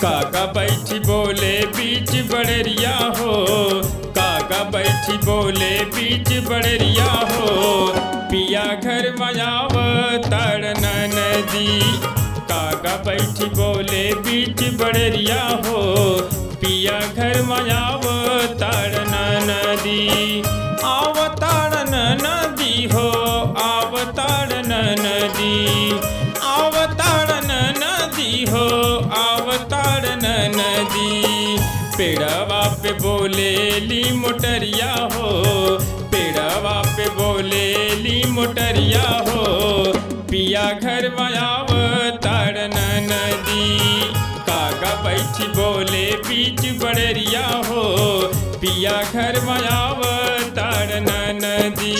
काका बैठी बोले बीच बड़रिया हो काका बैठी बोले बीच बड़रिया हो पिया घर मयाव ताड़न नदी काका बैठी बोले बीच बड़रिया हो पिया घर मयाव ताड़न नदी आवताड़न नदी हो आवताड़न नदी आवताड़न नदी हो आवताड़न नदी पेड़वा पे बोले ली मोटरिया हो पेड़वा पे बोले ली मोटरिया हो पिया घर मयाव ताड़न नदी काका बैठी बोले बीच बड़रिया हो पिया घर मयाव ताड़न नदी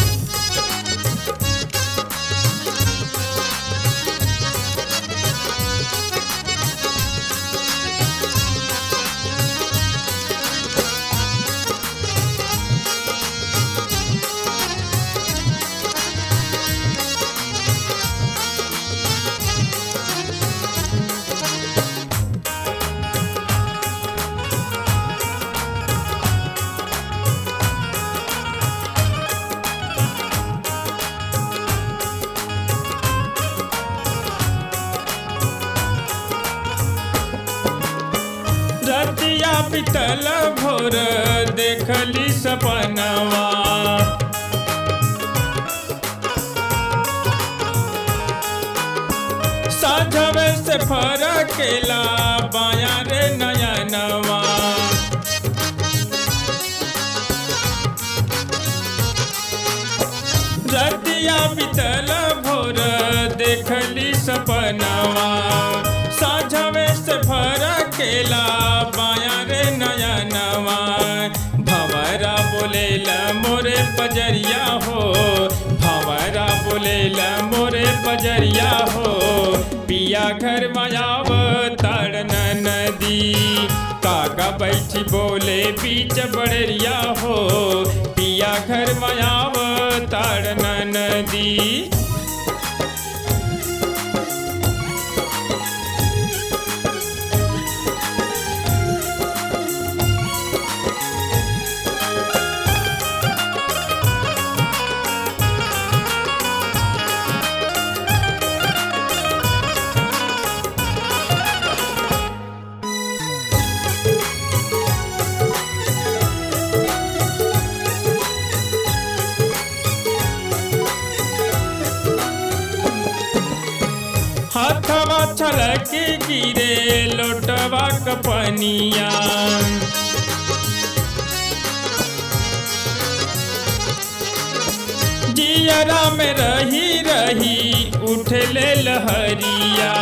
रतिया पितल भोर देखली सपनवा साझवे से फरकेला बाया रे नयनवा रतिया पितल भोर देखली सपनवा साझवे से फरकेला बाया रे नयनवा भंवरा बोलेला मोरे पजरिया हो भंवरा बोलेला मोरे पजरिया हो पिया घर मयाव ताड़न नदी काका बैठी बोले बीच बड़रिया हो पिया घर मयाव ताड़न नदी हाथवा छलक गिरे लोटवा कपनिया जियरा में रही रही उठले लहरिया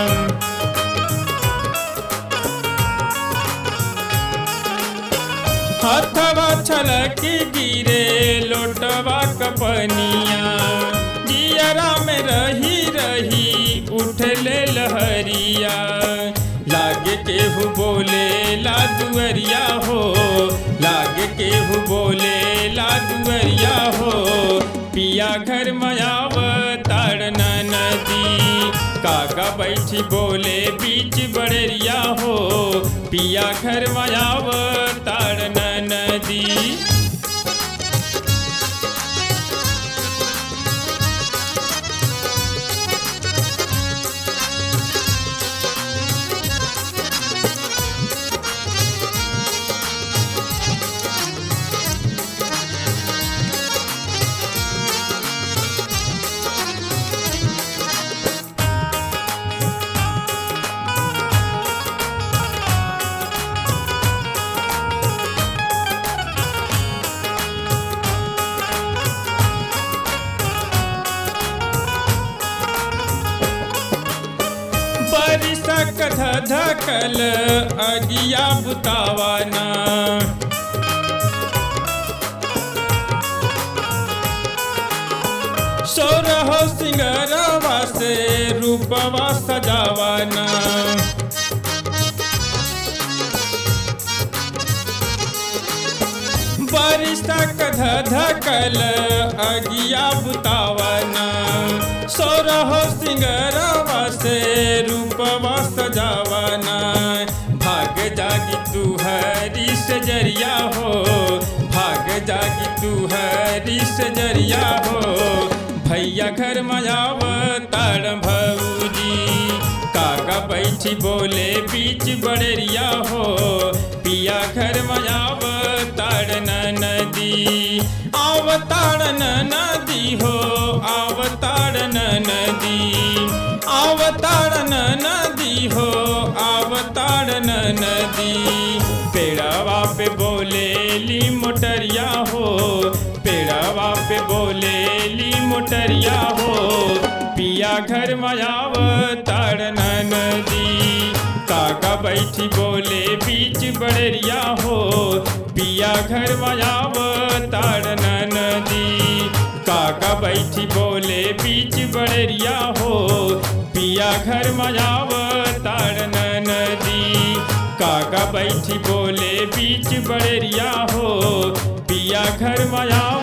हाथवा छलक गिरे लोटवा कपनिया जियरा में रही रही उठले लहरिया लागे केहू बोले ला दुअरिया हो लागे केहू बोले ला दुअरिया हो पिया घर मयाव ताड़न नदी काका बैठी बोले बीच बड़रिया हो पिया घर मयाव ताड़न नदी बरिसक धधकल अगिया बुतावाना सोरह सिंगरवा से रूपवा सजावाना बरिसक धधकल अगिया बुतावाना सोरह सिंगरवा से रूपवा सजावाना जागी तू हरी सजरिया हो भाग जागी तू हरी सजरिया हो भैया घर मजाव तार भौजी काका बैठी बोले बीच बड़ेरिया हो पिया घर मजाव ताड़न नदी आवताड़न नदी हो आवताड़न नदी आवताड़न नदी हो आवताड़न नदी पेड़वा पे बोले ली मोटरिया हो पेड़वा पे बोले ली मोटरिया हो पिया घर मयाव ताड़न नदी काका बैठी बोले बीच बड़रिया हो पिया घर मयाव ताड़न नदी काका बैठी बोले बीच बड़रिया हो पिया घर मयाव ताड़न नदी काका बैठी बोले बीच बड़रिया हो पिया घर मया